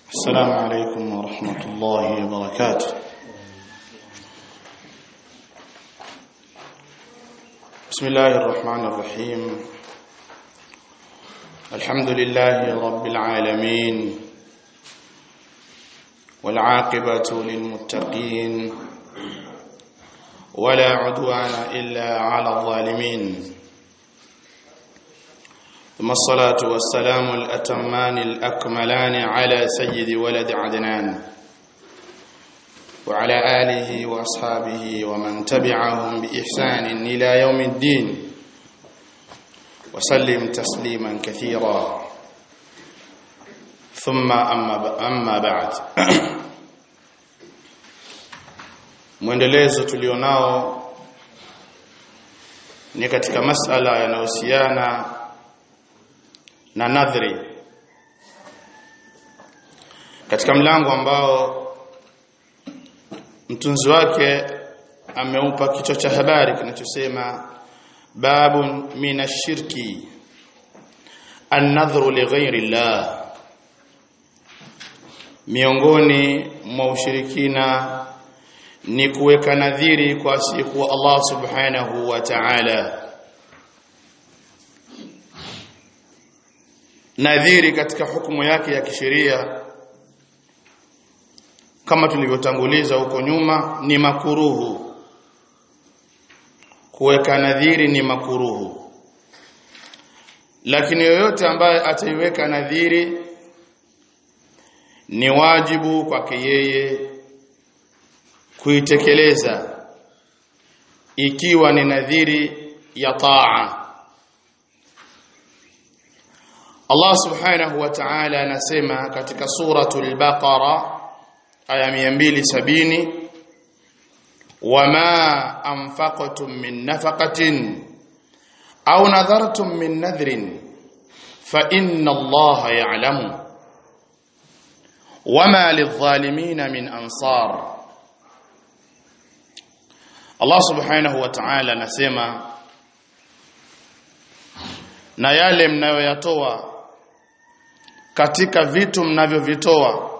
السلام عليكم ورحمة الله وبركاته بسم الله الرحمن الرحيم الحمد لله رب العالمين والعاقبة للمتقين ولا عدوان إلا على الظالمين ثم الصلاة والسلام الأتمان الأكملان على سيد ولد عدنان وعلى آله وأصحابه ومن تبعهم بإحسان إلى يوم الدين وسلم تسليما كثيرا ثم أما, أما بعد mwendelezo tulionao ni katika masala yanayohusiana na nadhri katika mlango ambao mtunzi wake ameupa kichwa cha habari kinachosema babun min ashirki an-nadhru li ghairi llah miongoni mwa ushirikina ni kuweka nadhiri kwa siku Allah subhanahu wa ta'ala nadhiri katika hukumu yake ya kisheria kama tulivyotanguliza huko nyuma ni makuruhu kuweka nadhiri ni makuruhu lakini yoyote ambaye ataiweka nadhiri ni wajibu kwake yeye kuitekeleza ikiwa ni nadhiri ya taa Allah subhanahu wa ta'ala anasema katika suratul Baqara aya 270 wama anfaqtum min nafaqatin aw nadhartum min nadhrin fa inna Allah ya'lamu wama lidh-dhalimin min ansar Allah subhanahu wa ta'ala anasema na yale mnayoyatoa katika vitu mnavyovitoa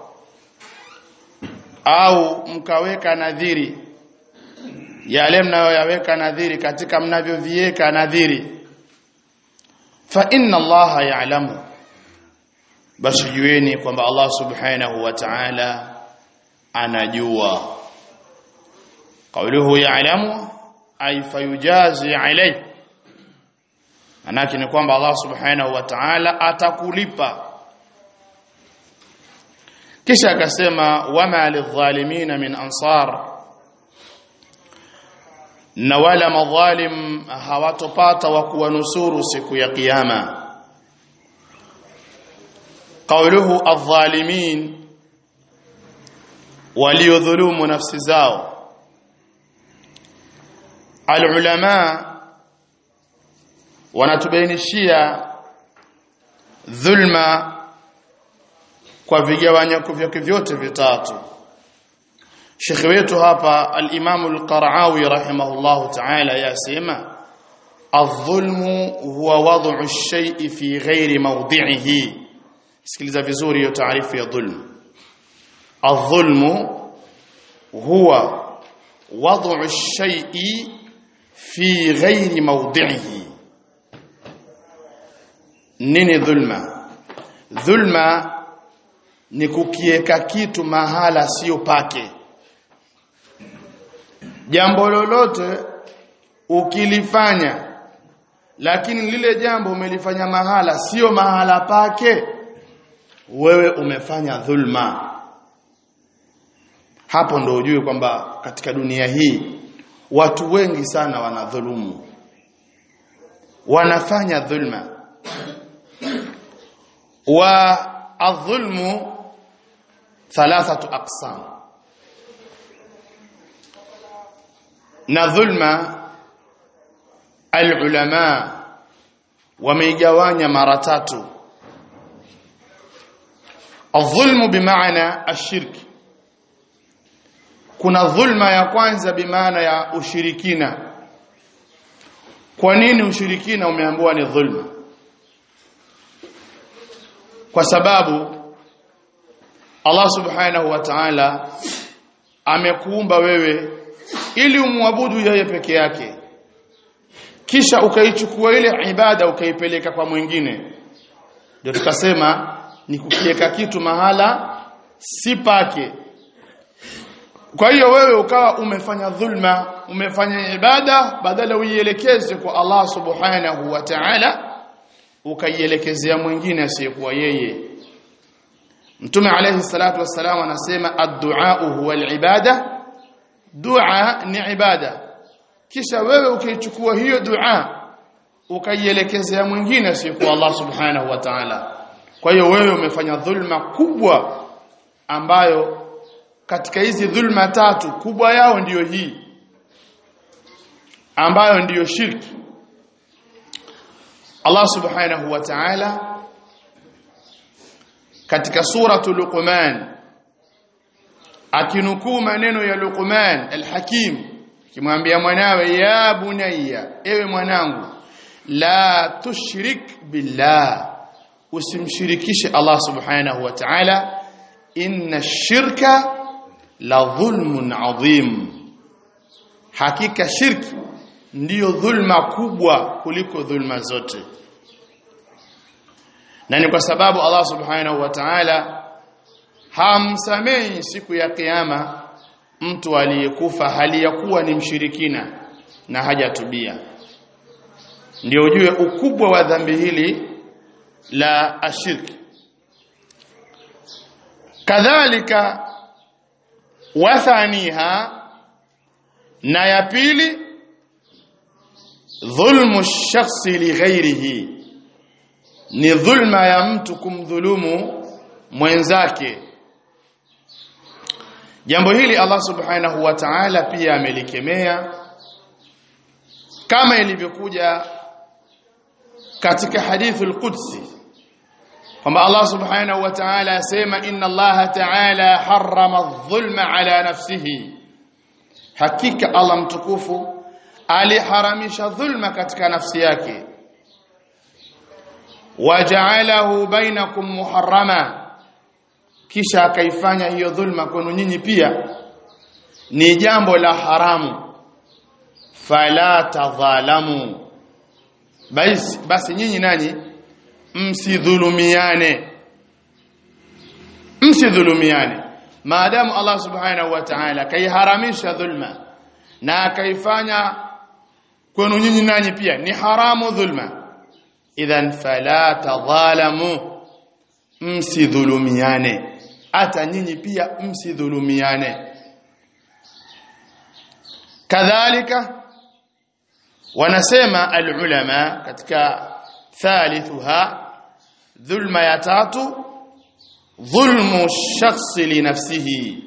au mkaweka nadhiri yale mnayoyaweka nadhiri katika mnavyoviweka nadhiri fa inna allaha ya'lamu basi jueni kwamba Allah subhanahu wa ta'ala anajua qawluhu ya'lamu ay fayujazi alayhi manake ni kwamba Allah subhanahu wa ta'ala atakulipa kisha akasema wama lidhalimina min ansar na wala madhalim hawatopata wa kuwanusuru siku ya kiyama qawluhu adh-dhalimin waliodhulumu nafsi zao alulama wanatubainishia dhulma kwa vigawanyako vyake vyote vitatu Sheikh wetu hapa al-Imam al-Qara'awi rahimahullahu ta'ala yasema adh-dhulmu huwa wad'u ash-shay'i fi ghairi mawdi'ihi sikiliza vizuri hiyo taarifu ya dhulm adh-dhulmu huwa wad'u ash-shay'i fi ghairi mawdi'ihi nini dhulma dhulma ni kukieka kitu mahala sio pake jambo lolote ukilifanya lakini lile jambo umelifanya mahala sio mahala pake wewe umefanya dhulma hapo ndo ujue kwamba katika dunia hii watu wengi sana wanadhulumu wanafanya dhulma wa adh-dhulmu thalathatu aqsam na dhulma alulama wameigawanya mara tatu adh-dhulmu bimaana ashirki kuna dhulma ya kwanza bimaana ya ushirikina kwa nini ushirikina umeambiwa ni dhulma kwa sababu Allah subhanahu wa ta'ala amekuumba wewe ili umwabudu yeye peke yake kisha ukaichukua ile ibada ukaipeleka kwa mwingine ndio tukasema ni kukiweka kitu mahala si pake kwa hiyo wewe ukawa umefanya dhulma umefanya ibada badala uielekeze kwa Allah subhanahu wa ta'ala ukaielekezea mwingine asiyekuwa yeye Mtume alayhi salatu wassalam anasema ad-du'a huwa al-ibada dua ni ibada kisha wewe ukichukua hiyo dua ukaielekezea mwingine asiyekuwa Allah subhanahu wa ta'ala kwa hiyo wewe umefanya dhulma kubwa ambayo katika hizi dhulma tatu kubwa yao ndiyo hii ambayo ndiyo shirki Allah subhanahu wa ta'ala katika suratu Luqman akinukuu maneno ya Luqman al-Hakim kimwambia mwanawe ya bunayya ewe mwanangu la tushrik billah usimshirikishe Allah subhanahu wa ta'ala inna shirka la dhulmun adhim hakika shirki ndiyo dhulma kubwa kuliko dhulma zote na ni kwa sababu Allah subhanahu wa ta'ala hamsamehi siku ya kiyama mtu aliyekufa hali ya kuwa ni mshirikina na hajatubia ndio ujue ukubwa wa dhambi hili la ashirki kadhalika wathaniha na ya pili dhulmu shakhsi li ghairihi ni dhulma ya mtu kumdhulumu mwenzake jambo hili Allah subhanahu wa ta'ala pia amelikemea kama ilivyokuja katika hadithul qudsi kwamba Allah subhanahu wa ta'ala asema inna Allah ta'ala harrama adh-dhulma ala nafsihi hakika Allah mtukufu aliharamisha dhulma katika nafsi yake waja'alahu bainakum muharrama kisha akaifanya hiyo dhulma kwenu nyinyi pia ni jambo la haramu fala tadhalamu basi basi nyinyi nanyi msidhulumiane msidhulumiane maadamu Allah subhanahu wa ta'ala kaiharamisha dhulma na akaifanya kwenu nyinyi nanyi pia ni haramu dhulma idhan fala tadhalamu msidhulumiane hata nyinyi pia msidhulumiane kadhalika wanasema alulama katika thalithuha dhulma ya tatu dhulmu shakhsi li nafsihi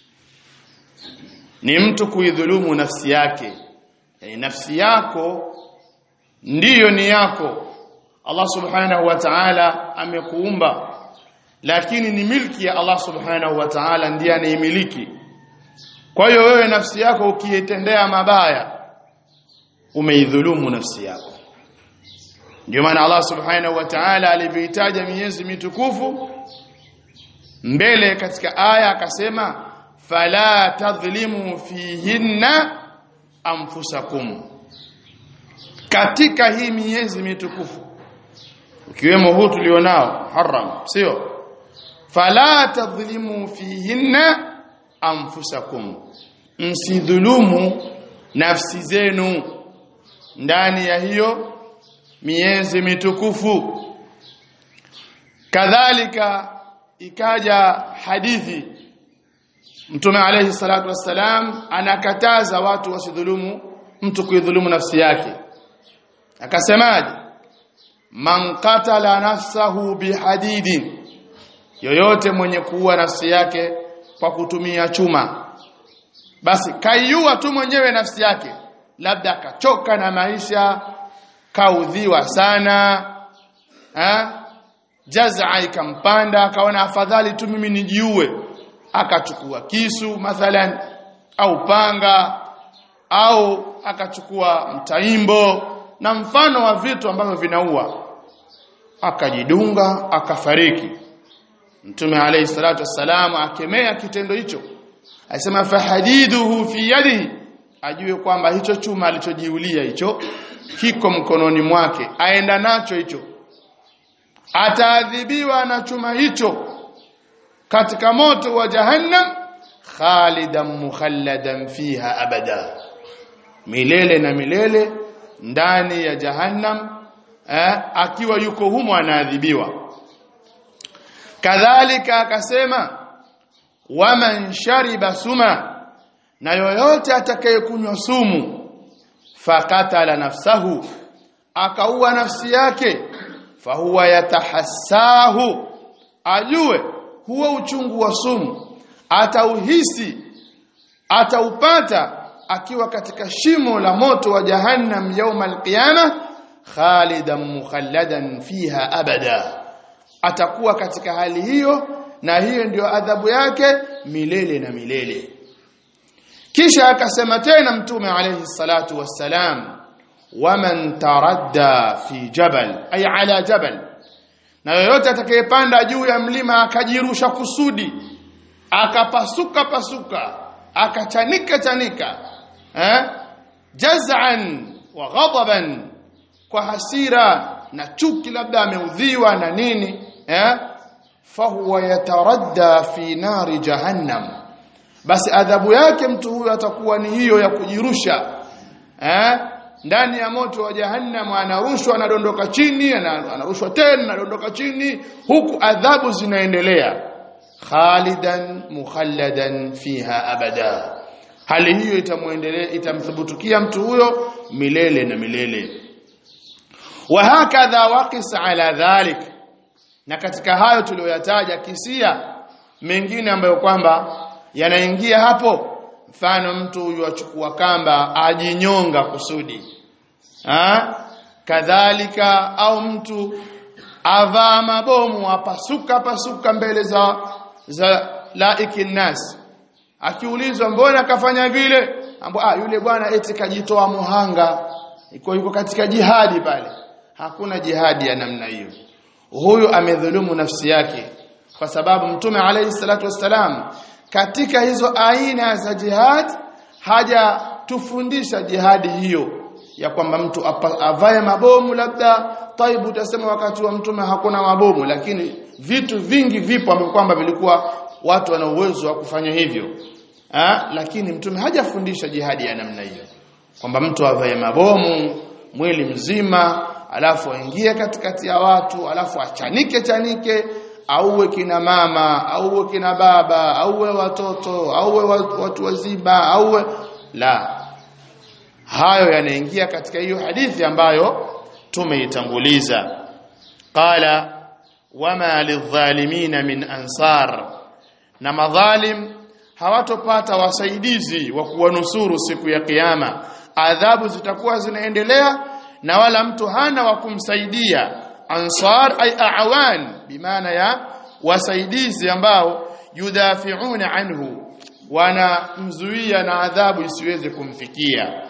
ni mtu kuidhulumu nafsi yake yani nafsi yako ndiyo ni yako Allah subhanahu wa ta'ala amekuumba lakini ni milki ya Allah subhanahu wa ta'ala ndiye anaimiliki kwa hiyo wewe nafsi yako ukiitendea mabaya umeidhulumu nafsi yako ndio maana Allah subhanahu wa ta'ala alivyoitaja miezi mitukufu mbele katika aya akasema fala tadhlimu fihinna anfusakum katika hii miezi mitukufu ukiwemo huu tulionao haram sio fala tadhlimu fihinna anfusakum msidhulumu nafsi zenu ndani ya hiyo miezi mitukufu kadhalika ikaja hadithi mtume alayhi salatu wassalam anakataza watu wasidhulumu mtu kuidhulumu nafsi yake akasemaje man qatala nafsahu bihadidin yoyote mwenye kuua nafsi yake kwa kutumia chuma basi kaiua tu mwenyewe nafsi yake labda akachoka na maisha kaudhiwa sana ha? jazaa ikampanda akaona afadhali tu mimi nijiue akachukua kisu mathalan au panga au akachukua mtaimbo na mfano wa vitu ambavyo vinaua akajidunga akafariki mtume alayhi salatu wassalam akemea kitendo hicho asema fahadiduhu fi yadihi ajue kwamba hicho chuma alichojiulia hicho kiko mkononi mwake aenda nacho hicho ataadhibiwa na chuma hicho katika moto wa jahannam khalidan mukhalladan fiha abada milele na milele ndani ya jahannam eh, akiwa yuko humo anaadhibiwa kadhalika akasema waman shariba suma na yoyote atakayekunywa sumu fakatala nafsahu akaua nafsi yake fahuwa yatahassahu ajue huo uchungu wa sumu atauhisi ataupata akiwa katika shimo la moto wa jahannam yauma alqiyama khalidan mukhalladan fiha abada atakuwa katika hali hiyo na hiyo ndio adhabu yake milele na milele kisha akasema tena mtume alayhi salatu wassalam waman taradda fi jabal ay ala jabal na yoyote atakayepanda juu ya mlima akajirusha kusudi akapasuka pasuka akachanika chanika eh jaz'an wa ghadaban kwa hasira na chuki labda ameudhiwa na nini eh fahuwa yataradda fi nari jahannam basi adhabu yake mtu huyo atakuwa ni hiyo ya kujirusha eh ndani ya moto wa jahannam anarushwa anadondoka chini anarushwa tena anadondoka chini huku adhabu zinaendelea khalidan mukhalladan fiha abada hali hiyo itamuendelea itamthubutukia mtu huyo milele na milele wa hakadha waqis ala dhalik na katika hayo tuliyoyataja kisia mengine ambayo kwamba yanaingia hapo mfano mtu huyu achukua kamba ajinyonga kusudi ha? kadhalika au mtu avaa mabomu apasuka pasuka mbele za za laiki nas akiulizwa mbona kafanya vile ambapo ah yule bwana eti kajitoa muhanga iko yuko katika jihadi pale hakuna jihadi ya namna hiyo huyu amedhulumu nafsi yake kwa sababu mtume alayhi salatu wassalam katika hizo aina za jihad haja tufundisha jihadi hiyo ya kwamba mtu avae mabomu labda taibu utasema wakati wa mtume hakuna mabomu lakini vitu vingi vipo ambavyo kwamba vilikuwa watu wana uwezo wa kufanya hivyo ha? lakini mtume hajafundisha jihadi ya namna hiyo kwamba mtu avae mabomu mwili mzima alafu aingie katikati ya watu alafu achanike chanike auwe kina mama auwe kina baba auwe watoto auwe watu wazima auwe la hayo yanaingia katika hiyo hadithi ambayo tumeitanguliza qala wama lidhalimina min ansar na madhalim hawatopata wasaidizi wa kuwanusuru siku ya kiyama adhabu zitakuwa zinaendelea na wala mtu hana wa kumsaidia ansar ay awan bimaana ya wasaidizi ambao yudhafiuna anhu wanamzuia na adhabu isiweze kumfikia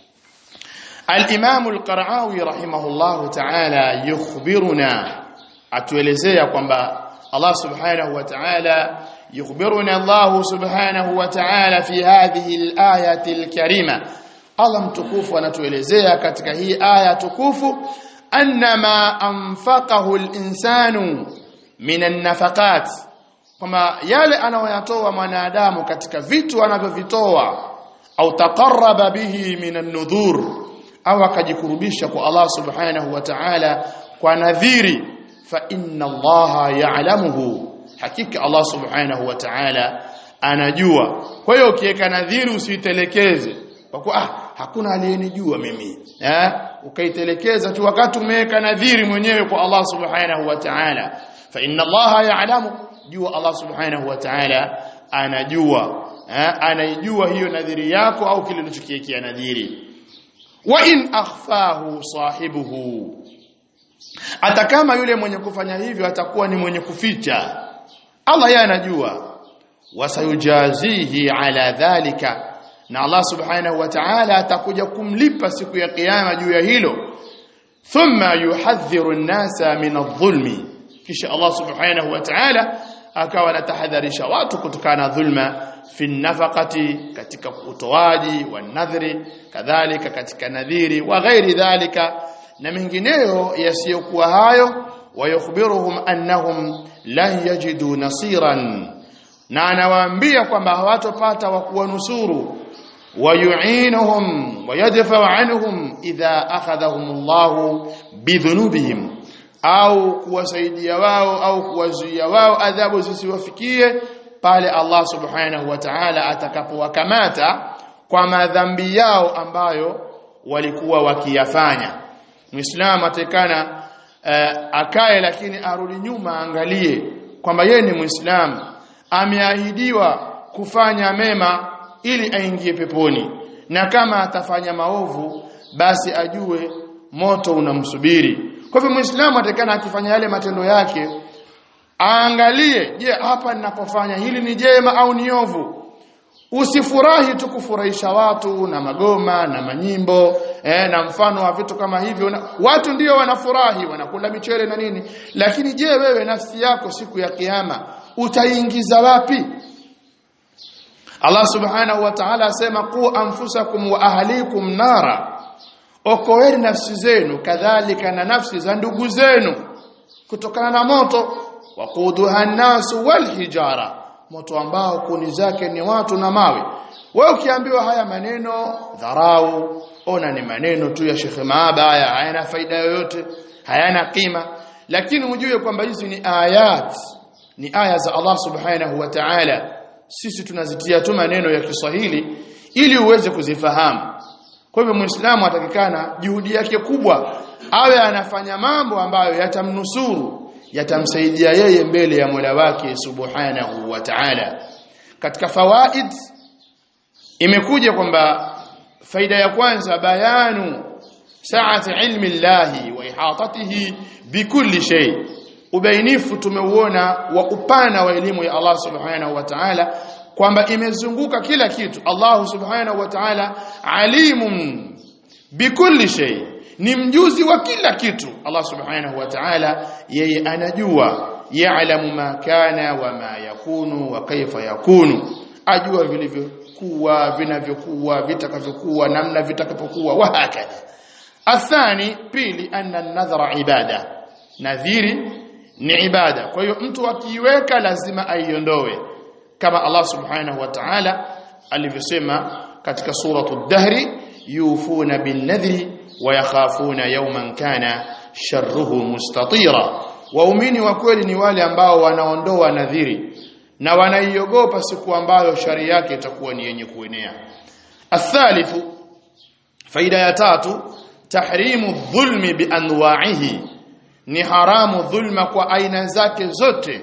al-Imam al-Qara'awi rahimahullah ta'ala yukhbiruna atuelezea kwamba Allah subhanahu wa ta'ala yukhbiruna Allah subhanahu wa ta'ala fi hadhihi al-ayati al-karima Allah mtukufu anatuelezea katika hii aya tukufu annama anfaqahu al-insanu min an-nafaqat kwamba yale anayoyatoa mwanadamu katika vitu anavyovitoa au taqarraba bihi min an-nudhur au akajikurubisha kwa Allah subhanahu wa ta'ala kwa nadhiri fa inna Allah ya'lamuhu hakika Allah subhanahu wa ta'ala anajua kwa hiyo ukiweka nadhiri usitelekeze kwa kuwa ah hakuna aliyenijua mimi eh ukaitelekeza tu wakati umeweka nadhiri mwenyewe kwa Allah subhanahu wa ta'ala fa inna Allah ya'lamu jua Allah subhanahu wa ta'ala anajua eh anaijua hiyo nadhiri yako au kile ulichokiwekea nadhiri wa in akhfahu sahibuhu hata kama yule mwenye kufanya hivyo atakuwa ni mwenye kuficha Allah yeye anajua wasayujazihi ala dhalika na Allah subhanahu wa ta'ala atakuja kumlipa siku ya kiyama juu ya hilo thumma yuhadhiru an-nasa min adh-dhulmi kisha Allah subhanahu wa ta'ala akawa anatahadharisha watu kutokana na dhulma fi nafaqati katika utoaji wa nadhri kadhalika katika nadhiri wa ghairi dhalika na mengineyo yasiyokuwa hayo wayukhbiruhum annahum lan yajidu nasiran na anawaambia kwamba hawatopata wa kuwanusuru wayuinuhum wayadfa'u anhum idha akhadhahum Allah bidhunubihim au kuwasaidia wao au kuwazuia wao adhabu zisiwafikie pale Allah subhanahu wa ta'ala atakapowakamata kwa madhambi yao ambayo walikuwa wakiyafanya Muislamu atakana uh, akae lakini arudi nyuma angalie kwamba yeye ni Muislamu ameahidiwa kufanya mema ili aingie peponi na kama atafanya maovu basi ajue moto unamsubiri kwa hivyo muislamu atakana akifanya yale matendo yake aangalie je hapa ninapofanya hili ni jema au ni ovu usifurahi tu kufurahisha watu na magoma na manyimbo eh, na mfano wa vitu kama hivyo na, watu ndio wanafurahi wanakula michele na nini lakini je wewe nafsi yako siku ya kiyama utaingiza wapi Allah subhanahu wa ta'ala asema qu anfusakum wa ahlikum nara okoeni nafsi zenu kadhalika na nafsi za ndugu zenu kutokana na moto waquduha an-nasu wal hijara moto ambao kuni zake ni watu na mawe wewe ukiambiwa haya maneno dharau ona ni maneno tu ya Sheikh Maaba haya hayana faida yoyote hayana kima lakini ujue kwamba hizi ni ayat ni aya za Allah subhanahu wa ta'ala sisi tunazitia tu maneno ya Kiswahili ili uweze kuzifahamu kwa hivyo muislamu atakikana juhudi yake kubwa awe anafanya mambo ambayo yatamnusuru yatamsaidia yeye mbele ya Mola wake subhanahu wa ta'ala katika fawaid imekuja kwamba faida ya kwanza bayanu saati ilmi llahi wa ihatatihi bikulli shay ubainifu tumeuona wa upana wa elimu ya Allah subhanahu wa ta'ala kwamba imezunguka kila kitu Allah subhanahu wa ta'ala alimun bikulli shay ni mjuzi wa kila kitu Allah subhanahu wa ta'ala yeye anajua ya'lamu ma kana wa ma yakunu wa kaifa yakunu ajua vilivyokuwa vinavyokuwa vitakavyokuwa namna vitakapokuwa wa hakadha athani pili anna an-nadhra ibada nadhiri ni ibada kwa hiyo mtu akiiweka lazima aiondoe kama Allah subhanahu wa ta'ala alivyosema katika suratu dahri yufuna bin nadhri wa yakhafuna yawman kana sharruhu mustatira waumini wa kweli ni wale ambao wanaondoa nadhiri na wanaiogopa siku ambayo shari yake itakuwa ni yenye kuenea athalithu faida ya tatu tahrimu dhulmi bi anwa'ihi ni haramu dhulma kwa aina zake zote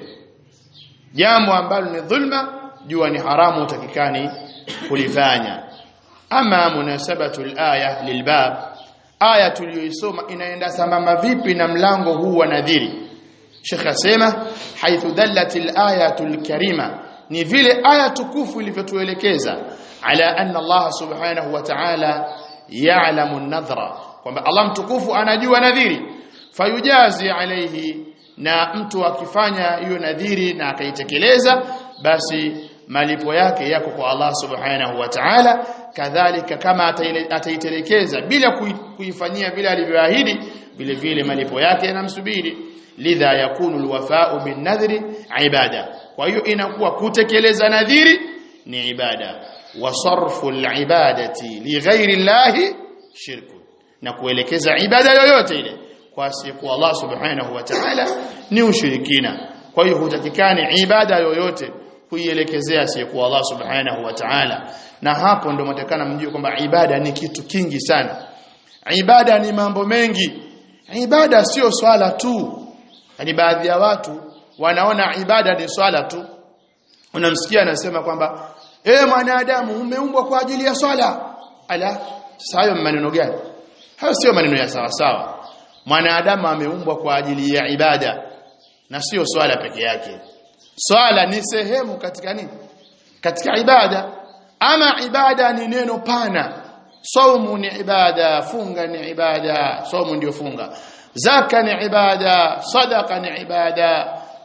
jambo ambalo ni dhulma jua ni haramu utakikani kulifanya ama munasabatu alaya lilbab aya tuliyoisoma inaenda sambamba vipi na mlango huu wa nadhiri Sheikh asema haithu dallat alayatu alkarima ni vile aya tukufu ilivyotuelekeza ala anna Allah subhanahu wa ta'ala ya'lamu an-nadhra kwamba Allah mtukufu anajua nadhiri fayujazi alayhi na mtu akifanya hiyo nadhiri na akaitekeleza basi malipo yake yako kwa Allah subhanahu wa ta'ala kadhalika kama ataitelekeza bila kuifanyia vile alivyoahidi vile vile malipo yake yanamsubiri lidha yakunu alwafa'u bin nadhri ibada kwa hiyo inakuwa kutekeleza nadhiri ni ibada wa sarfu alibadati li ghairi llahi shirku na kuelekeza ibada yoyote ile kwa siku Allah subhanahu wa ta'ala ni ushirikina kwa hiyo hutakikani ibada yoyote kuielekezea siku Allah subhanahu wa ta'ala na hapo ndio mtakana mjue kwamba ibada ni kitu kingi sana ibada ni mambo mengi ibada sio swala tu yani baadhi ya watu wanaona ibada ni swala tu unamsikia anasema kwamba eh mwanadamu umeumbwa kwa ajili ya swala ala sasa hayo maneno gani hayo sio maneno ya sawa sawa mwanadamu ameumbwa kwa ajili ya ibada na sio swala peke yake swala ni sehemu katika nini katika ibada ama ibada ni neno pana saumu ni ibada funga ni ibada saumu ndio funga zaka ni ibada sadaka ni ibada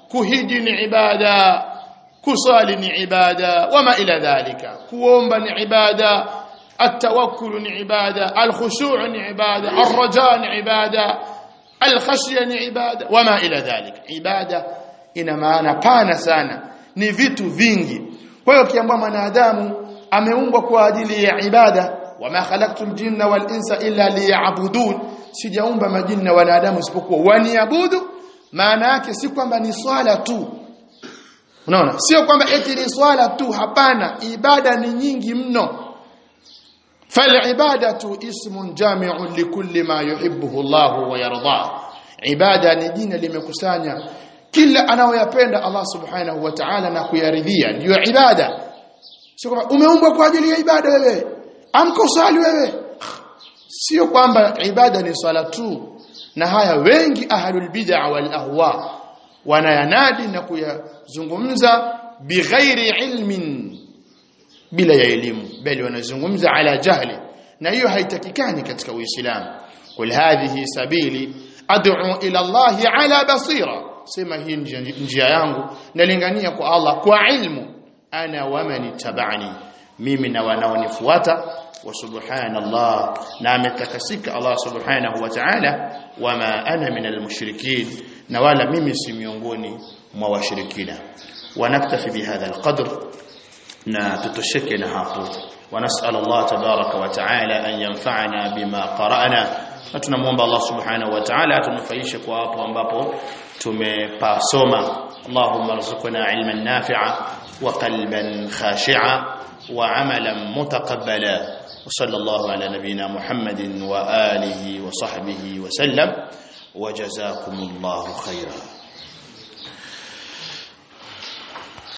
kuhiji ni ibada kusali ni ibada wama ila dhalika kuomba ni ibada التوكل ni ibada الخشوع ni ibada الرجاء ni ibada الخشيه ni ibada wama ila dhalika ibada ina maana pana sana ni vitu vingi kwa hiyo kiambwa mwanadamu ameumbwa kwa ajili ya ibada wama khalaqtul jinna wal insa illa liya'budun sijaumba majini na wanadamu isipokuwa waniabudu maana yake si kwamba ni swala tu unaona sio kwamba eti ni swala tu hapana ibada ni nyingi mno فالعباده اسم جامع لكل ما يحبه الله ويرضاه ibada ni jina limekusanya kila anayoyapenda Allah subhanahu wa ta'ala na kuyaridhia ndio ibada sio kwamba umeumbwa kwa ajili ya ibada wewe amko usali wewe sio kwamba ibada ni swala tu na haya wengi ahlul bid'a wal ahwa wanayanadi na kuyazungumza bighairi ilmin bila ya elimu bali wanazungumza ala jahli na hiyo haitakikani katika uislamu kul hadhihi sabili ad'u ila Allah ala basira sema hii njia yangu nalingania kwa Allah kwa ilmu ana waman tabani mimi na wanaonifuata wa subhanallah na ametakasika Allah subhanahu wa ta'ala wama ana min almushrikin na wala mimi si miongoni mwa washirikina wanaktafi bihadha alqadr na tutosheke na hapo ونسال الله تبارك وتعالى ان ينفعنا بما قرانا na tunamuomba Allah subhanahu wa ta'ala atunufaishe kwa hapo ambapo tumepasoma Allahumma rzuqna ilman nafi'a wa qalban khashi'a wa amalan mutaqabbala wa sallallahu ala nabiyyina Muhammadin wa alihi wa sahbihi wa sallam wa jazakumullahu khairan